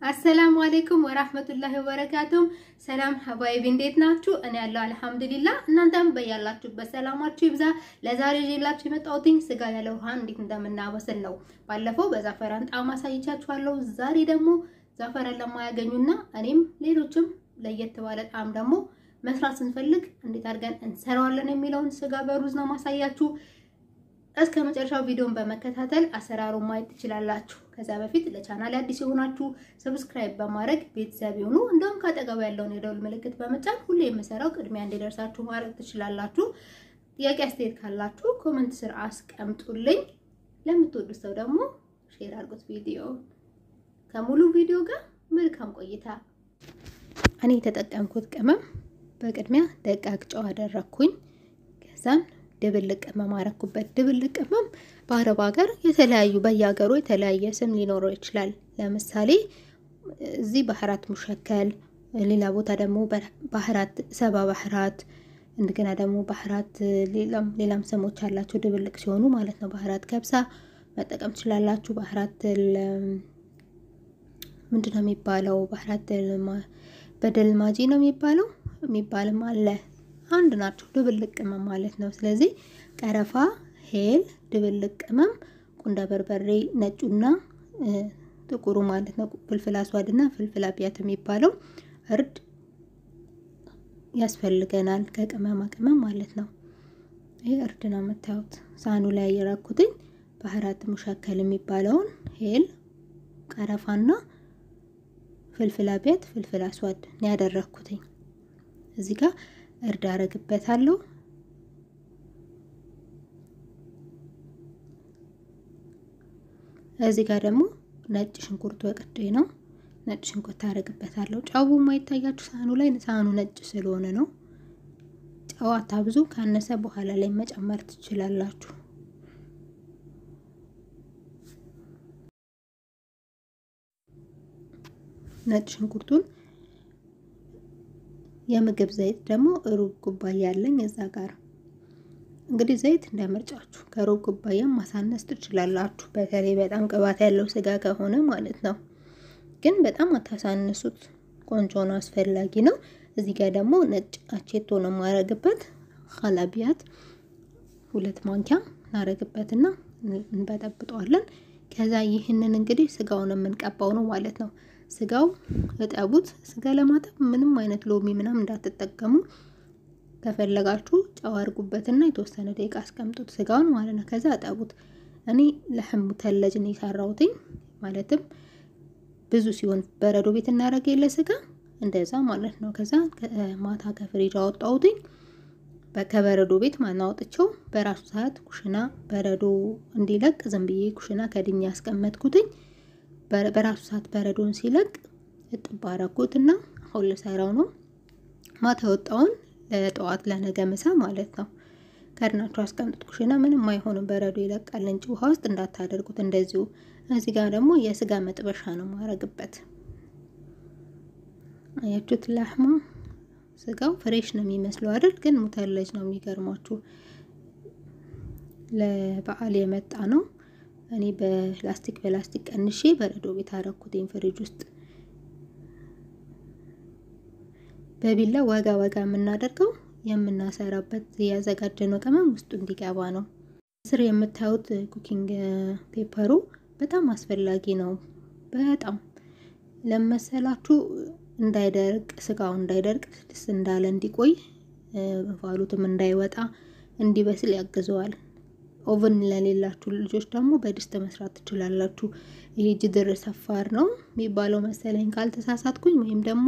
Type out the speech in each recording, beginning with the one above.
አሰላሙ አሌይኩም ወራህመቱላሂ ወበረካቱም። ሰላም ሀባይቢ እንዴት ናችሁ? እኔ ያለው አልሐምዱሊላ። እናንተም በያላችሁበት ሰላማችሁ ይብዛ። ለዛሬ ይዤላችሁ የመጣሁትኝ ስጋ ያለ ውሃ እንዴት እንደምናበስል ነው። ባለፈው በዛፈራን ጣዕም አሳይቻችኋለሁ። ዛሬ ደግሞ ዛፈራን ለማያገኙና እኔም ሌሎችም ለየት ባለ ጣዕም ደግሞ መስራት ስንፈልግ እንዴት አድርገን እንሰራዋለን የሚለውን ስጋ በሩዝ ነው ማሳያችሁ። እስከ መጨረሻው ቪዲዮን በመከታተል አሰራሩን ማየት ትችላላችሁ። ከዛ በፊት ለቻናል አዲስ የሆናችሁ ሰብስክራይብ በማድረግ ቤተሰብ ይሁኑ። እንደውም ካጠገቡ ያለውን የደውል ምልክት በመጫን ሁሌ የምሰራው ቅድሚያ እንዲደርሳችሁ ማድረግ ትችላላችሁ። ጥያቄ አስተያየት ካላችሁ ኮመንት ስር አስቀምጡልኝ። ለምትወዱት ሰው ደግሞ ሼር አድርጉት ቪዲዮ። ከሙሉ ቪዲዮ ጋር መልካም ቆይታ። እኔ የተጠቀምኩት ቅመም በቅድሚያ ደቃቅ ጨው አደረኩኝ። ከዛን ድብልቅ ቅመም አረኩበት። ድብልቅ ቅመም በአረብ ሀገር የተለያዩ በየሀገሩ የተለያየ ስም ሊኖረው ይችላል። ለምሳሌ እዚህ ባህራት ሙሸከል፣ ሌላ ቦታ ደግሞ ባህራት ሰባ ባህራት፣ እንደገና ደግሞ ባህራት ሌላም ስሞች አላቸው ድብልቅ ሲሆኑ ማለት ነው። ባህራት ከብሳ መጠቀም ትችላላችሁ። ባህራት ምንድን ነው የሚባለው? ባህራት በደልማጂ ነው የሚባለው የሚባልም አለ አንድ ናቸው። ድብልቅ ቅመም ማለት ነው። ስለዚህ ቀረፋ፣ ሄል፣ ድብልቅ ቅመም፣ ቁንዳ በርበሬ ነጩና ጥቁሩ ማለት ነው። ፍልፍል አስዋድና ፍልፍል አብያት የሚባለው እርድ ያስፈልገናል ከቅመማ ቅመም ማለት ነው። ይህ እርድ ነው የምታዩት ሳህኑ ላይ የረኩትኝ ባህራት ሙሸከል የሚባለውን ሄል፣ ቀረፋና ፍልፍል አብያት ፍልፍል አስዋድ ነው ያደረኩትኝ እዚህ ጋር እርድ አረግበታለሁ። እዚህ ጋር ደግሞ ነጭ ሽንኩርት ወቅዴ ነው። ነጭ ሽንኩርት አረግበታለሁ። ጨው የማይታያችሁ ሳህኑ ላይ ሳህኑ ነጭ ስለሆነ ነው። ጨው አታብዙ። ካነሰ በኋላ ላይ መጨመር ትችላላችሁ። ነጭ ሽንኩርቱን የምግብ ዘይት ደግሞ ሩብ ኩባያ ያለኝ እዛ ጋር እንግዲህ ዘይት እንደምርጫችሁ ከሩብ ኩባያም ማሳነስ ትችላላችሁ። በተለይ በጣም ቅባት ያለው ስጋ ከሆነ ማለት ነው። ግን በጣም አታሳንሱት። ቆንጆ ነው፣ አስፈላጊ ነው። እዚህ ጋር ደግሞ ነጭ አቼቶ ነው የማረግበት። ሀላቢያት ሁለት ማንኪያ እናረግበትና እንበጠብጠዋለን። ከዛ ይህንን እንግዲህ ስጋውን የምንቀባው ነው ማለት ነው። ስጋው እጠቡት። ስጋ ለማጠብ ምንም አይነት ሎሚ ምናምን እንዳትጠቀሙ። ከፈለጋችሁ ጨው አድርጉበትና የተወሰነ ደቂቃ አስቀምጡት ስጋውን ማለት ነው። ከዛ እጠቡት። እኔ ለሕሙ ተለጅ ነው የሰራሁትኝ። ማለትም ብዙ ሲሆን በረዶ ቤት እናደርግ የለ ስጋ እንደዛ ማለት ነው። ከዛ ማታ ከፍሪጅ አወጣሁትኝ። ከበረዶ ቤት ማናወጥቸው በራሱ ሰዓት ኩሽና በረዶ እንዲለቅ ዝም ብዬ ኩሽና ከድኛ ያስቀመጥኩትኝ በራሱ ሰዓት በረዶን ሲለቅ እጥብ አረኩት እና አሁን ልሰራው ነው። ማታ ወጣውን ለጠዋት ለነገ ምሳ ማለት ነው። ከድናችሁ አስቀምጡት ኩሽና ምንም አይሆንም። በረዶ ይለቃል እንጂ ውሃ ውስጥ እንዳታደርጉት እንደዚሁ። እዚህ ጋር ደግሞ የስጋ መጥበሻ ነው ማረግበት። አያችሁት? ላህማ ስጋው ፍሬሽ ነው የሚመስለው አይደል? ግን ሙተለጅ ነው የሚገርማችሁ። ለበዓል የመጣ ነው። እኔ በላስቲክ በላስቲክ ቀንሼ በረዶ ቤት አረኩትኝ ፍሪጅ ውስጥ። በቢላ ወጋ ወጋ የምናደርገው የምናሰራበት ያዘጋጀነው ቅመም ውስጡ እንዲገባ ነው። ስር የምታዩት ኩኪንግ ፔፐሩ በጣም አስፈላጊ ነው። በጣም ለመሰላችሁ እንዳይደርቅ ስጋው እንዳይደርቅ ስድስት እንዳለ እንዲቆይ እንፋሎትም እንዳይወጣ እንዲበስል ያግዘዋል። ኦቨን ለሌላችሁ ልጆች ደግሞ በድስት መስራት ትችላላችሁ። ይሄ ጅድር ሰፋር ነው የሚባለው መሰለኝ ካልተሳሳትኩኝ፣ ወይም ደግሞ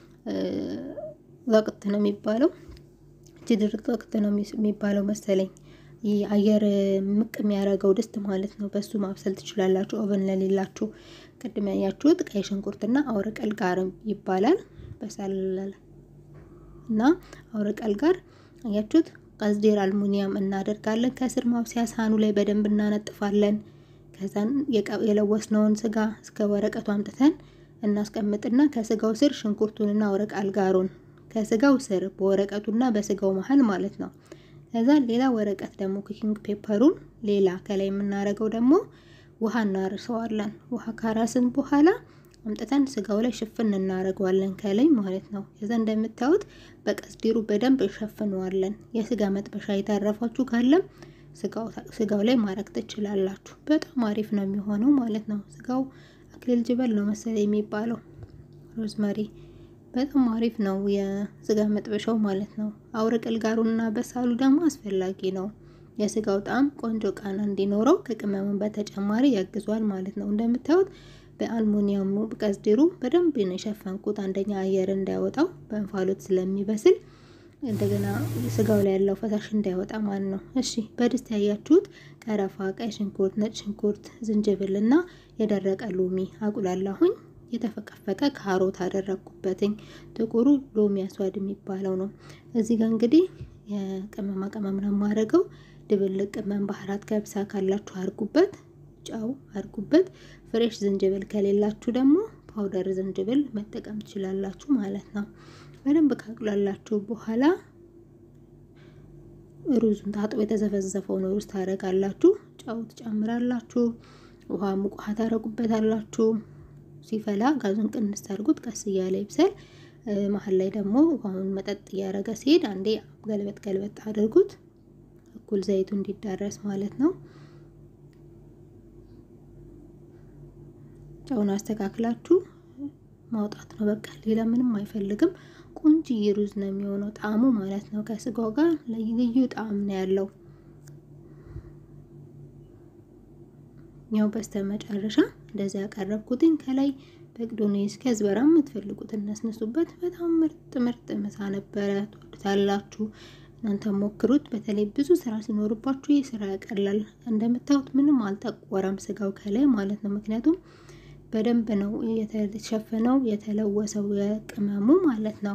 ወቅት ነው የሚባለው ጅድር ወቅት ነው የሚባለው መሰለኝ። ይህ አየር ምቅ የሚያደርገው ድስት ማለት ነው። በሱ ማብሰል ትችላላችሁ ኦቨን ለሌላችሁ። ቅድም ያያችሁት ቀይ ሽንኩርትና አውረቀል ጋር ይባላል በሰለለ እና አውረቀል ጋር አያችሁት ቀዝዴር አልሙኒየም እናደርጋለን። ከስር ማብሰያ ሳህኑ ላይ በደንብ እናነጥፋለን። ከዛን የለወስነውን ስጋ እስከ ወረቀቱ አምጥተን እናስቀምጥና ከስጋው ስር ሽንኩርቱንና ወረቅ አልጋሩን ከስጋው ስር በወረቀቱና በስጋው መሀል ማለት ነው። ከዛ ሌላ ወረቀት ደግሞ ኩኪንግ ፔፐሩን ሌላ ከላይ የምናደርገው ደግሞ ውሃ እናርሰዋለን። ውሃ ካራስን በኋላ አምጥተን ስጋው ላይ ሽፍን እናደርገዋለን ከላይ ማለት ነው። ከዛ እንደምታዩት በቀስዲሩ በደንብ እንሸፍነዋለን። የስጋ መጥበሻ የተረፋችሁ ካለም ስጋው ላይ ማድረግ ትችላላችሁ። በጣም አሪፍ ነው የሚሆነው ማለት ነው። ስጋው አክሊል ጅበል ነው መሰለኝ የሚባለው ሮዝመሪ በጣም አሪፍ ነው የስጋ መጥበሻው ማለት ነው። አውርቅል ጋሩና በሳሉ ደግሞ አስፈላጊ ነው። የስጋው ጣዕም ቆንጆ ቃና እንዲኖረው ከቅመሙን በተጨማሪ ያግዟል ማለት ነው። እንደምታዩት በአልሙኒየሙ ቀስዲሩ በደንብ ነው የሸፈንኩት። አንደኛ አየር እንዳይወጣው በእንፋሎት ስለሚበስል እንደገና ስጋው ላይ ያለው ፈሳሽ እንዳይወጣ ማለት ነው። እሺ በድስት ያያችሁት ቀረፋ፣ ቀይ ሽንኩርት፣ ነጭ ሽንኩርት፣ ዝንጅብል እና የደረቀ ሎሚ አቁላላሁኝ። የተፈቀፈቀ ካሮት አደረግኩበትኝ። ጥቁሩ ሎሚ አስዋድ የሚባለው ነው። እዚህ ጋር እንግዲህ የቅመማ ቅመም ነው የማደርገው። ድብልቅ ቅመም፣ ባህራት ገብሳ ካላችሁ አድርጉበት፣ ጨው አድርጉበት። ፍሬሽ ዝንጅብል ከሌላችሁ ደግሞ ፓውደር ዝንጅብል መጠቀም ትችላላችሁ ማለት ነው። በደንብ ካቁላላችሁ በኋላ ሩዙን ታጥቦ የተዘፈዘፈውን ሩዝ ታደርጋላችሁ። ጨው ትጨምራላችሁ። ውሃ ሙቅ ውሃ ታደርጉበታላችሁ። ሲፈላ ጋዙን ቅንስ አድርጉት። ቀስ እያለ ይብሰል። መሀል ላይ ደግሞ ውሃውን መጠጥ እያደረገ ሲሄድ አንዴ ገልበጥ ገልበጥ አድርጉት፣ እኩል ዘይቱ እንዲዳረስ ማለት ነው። ጨውን አስተካክላችሁ ማውጣት ነው በቃ። ሌላ ምንም አይፈልግም። ቆንጆዬ ሩዝ ነው የሚሆነው ጣዕሙ ማለት ነው። ከስጋው ጋር ልዩ ጣዕም ነው ያለው። ያው በስተ መጨረሻ እንደዚህ ያቀረብኩትኝ ከላይ በቅዶኔስ ከዝበራ የምትፈልጉት እናስነሱበት። በጣም ምርጥ ምርጥ ምሳ ነበረ። ትወዱታላችሁ። እናንተ ሞክሩት። በተለይ ብዙ ስራ ሲኖርባችሁ ይህ ስራ ያቀላል። እንደምታዩት ምንም አልጠቆረም ስጋው ከላይ ማለት ነው። ምክንያቱም በደንብ ነው የተሸፈነው የተለወሰው የቅመሙ ማለት ነው።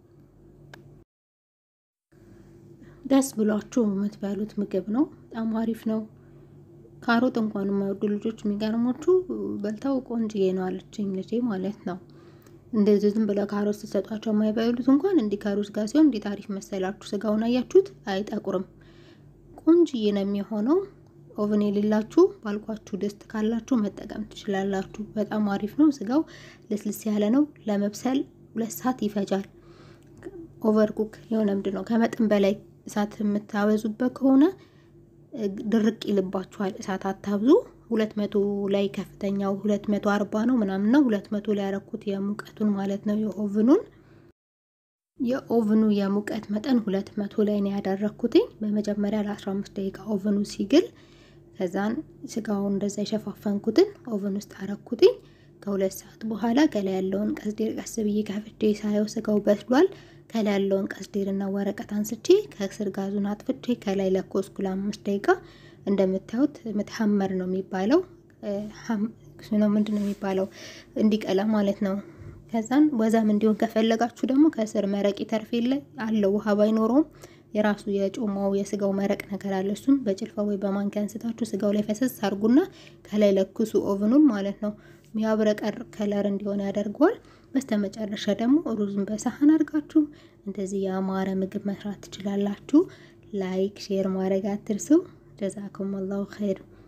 ደስ ብሏችሁ የምትበሉት ምግብ ነው። በጣም አሪፍ ነው። ካሮት እንኳን የማይወዱ ልጆች የሚገርሞቹ በልተው ቆንጅዬ ነው አለችኝ ልጄ ማለት ነው። እንደዚህ ዝም ብለው ካሮት ስትሰጧቸው የማይበሉት እንኳን እንዲህ ከሩዝ ጋር ሲሆን እንዴት አሪፍ መሰላችሁ። ስጋውን አያችሁት? አይጠቁርም። ቆንጅዬ ነው የሚሆነው። ኦቨን የሌላችሁ ባልኳችሁ ድስት ካላችሁ መጠቀም ትችላላችሁ። በጣም አሪፍ ነው። ስጋው ልስልስ ያለ ነው። ለመብሰል ሁለት ሰዓት ይፈጃል። ኦቨር ኩክ የሆነ ምንድን ነው ከመጠን በላይ እሳት የምታበዙበት ከሆነ ድርቅ ይልባችኋል። እሳት አታብዙ። ሁለት መቶ ላይ ከፍተኛው ሁለት መቶ አርባ ነው ምናምን ነው። ሁለት መቶ ላይ ያረኩት የሙቀቱን ማለት ነው የኦቭኑን የኦቭኑ የሙቀት መጠን ሁለት መቶ ላይ ነው ያደረኩትኝ። በመጀመሪያ ለአስራ አምስት ደቂቃ ኦቭኑ ሲግል ከዛን ስጋውን እንደዛ የሸፋፈንኩትን ኦቨን ውስጥ አረኩትኝ። ከሁለት ሰዓት በኋላ ከላይ ያለውን ቀስዴር ቀስ ብዬ ከፍቼ ሳየው ስጋው በስሏል። ከላይ ያለውን ቀስዴርና ወረቀት አንስቼ ከስር ጋዙን አጥፍቼ ከላይ ለኮስኩ ለአምስት ደቂቃ። እንደምታዩት ምትሐመር ነው የሚባለው ነው ምንድን ነው የሚባለው እንዲቀላ ማለት ነው። ከዛን ወዛም እንዲሆን ከፈለጋችሁ ደግሞ ከስር መረቅ ተርፌ ላይ አለው ውሃ ባይኖረውም የራሱ የጮማው የስጋው መረቅ ነገር አለ። እሱም በጭልፋ ወይ በማንኪያ አንስታችሁ ስጋው ላይ ፈሰስ አርጉና ከላይ ለኩሱ ኦቭኑን ማለት ነው። የሚያብረቀር ከለር እንዲሆን ያደርገዋል። በስተመጨረሻ ደግሞ ሩዝን በሳህን አድርጋችሁ እንደዚህ የአማረ ምግብ መስራት ትችላላችሁ። ላይክ ሼር ማድረግ አትርሱ። ጀዛኩም አላሁ ኸይር